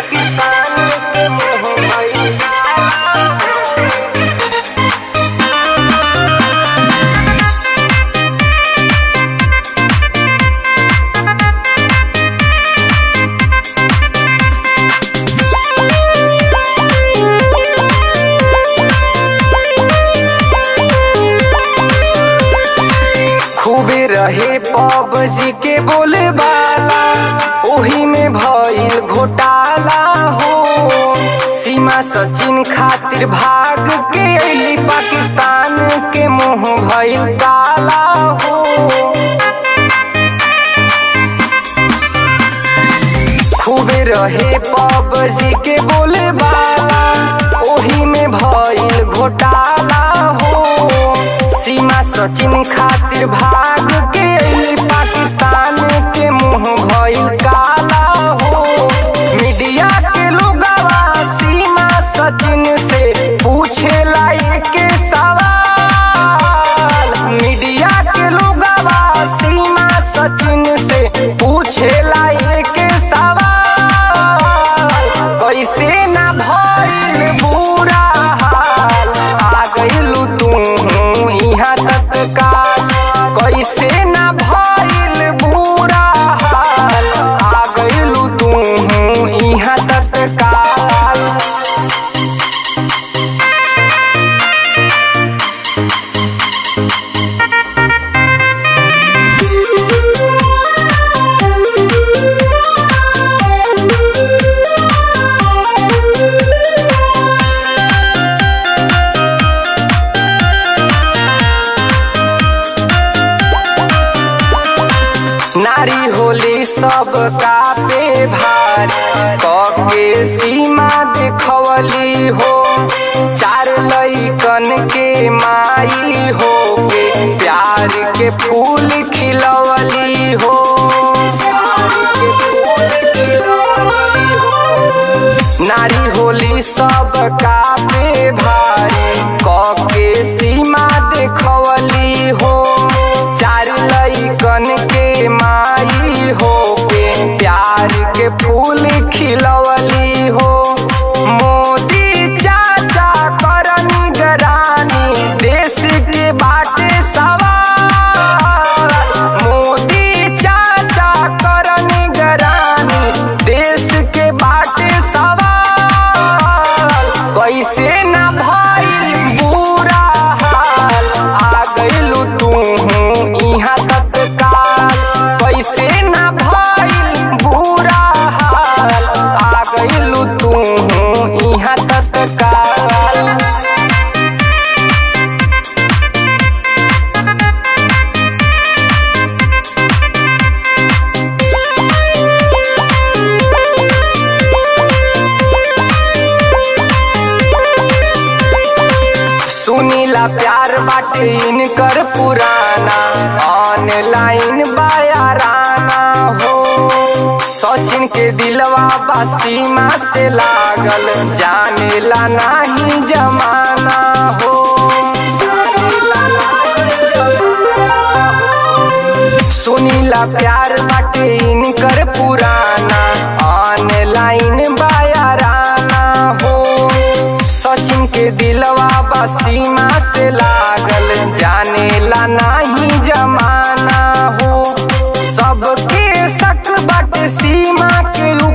पाकिस्तान के मुंह भइल काला खूबे रहे पबजी के बोले बाला ओही में भइल घोटाला हो सीमा सचिन खातिर भाग के अइली पाकिस्तान के मुंह भइल काला हो खूबे रहे पबजी के बोले बाला ओही में भइल घोटाला हो सीमा सचिन खातिर भाग के अइली पाकिस्तान के मुंह भइल काला हो मीडिया के लोगवा सीमा सचिन से पूछेला के सवाल मीडिया के लोगवा सीमा सचिन से पूछेला के सवाल कैसे ना भइल बुरा हाल आ गइलू तू यहाँ तत्काल कैसे ना भइल बुरा हाल आ गइलू तू यहाँ तत्काल नारी होली सब का पे भारी के सीमा देखवली हो चार लइकन के माई हो के प्यार के फूल खिलवली हो नारी होली सब का पे भारी के सीमा देखवली हो चार लइकन के माई हो के प्यार के फूल खिलवली हो मोदी चाचा कर निगरानी देश के बाटे सवाल मोदी चाचा कर निगरानी देश के बाटे सवाल कैसे ना भइल बुरा हाल आ गइलू तू यहाँ तत्काल कैसे ना भइल बुरा हाल आ गइलू तू यहाँ तत्काल सुनीला प्यार बाटे इनकर पुराना ऑनलाइन बायाराना हो सचिन के दिलवा बा सीमा से लागल जानेला नाही जमाना हो सुनीला प्यार बाटे इनकर पुराना ऑनलाइन बायाराना हो सचिन के दिलवा बा सीमा से लागल जानेला नाही जमाना हो सबके शक बाटे सीमा के